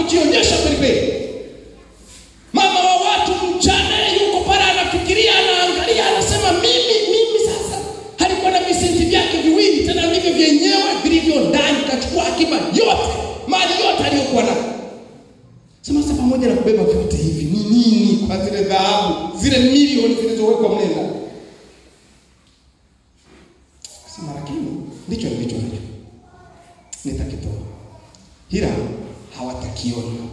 kujionyesha kweli kweli. Mama wa watu mjane yuko pale anafikiria, anaangalia, anasema mimi mimi sasa. Alikuwa na visenti vyake viwili, tena ndivyo vyenyewe vilivyo ndani, kachukua akiba yote, mali yote aliyokuwa nayo. Sema sasa, pamoja na kubeba vyote hivi, ni nini kwa zile dhahabu, zile milioni zilizowekwa mle ndani? Sema lakini ndicho nilicho nacho, nitakitoa, ila hawatakiona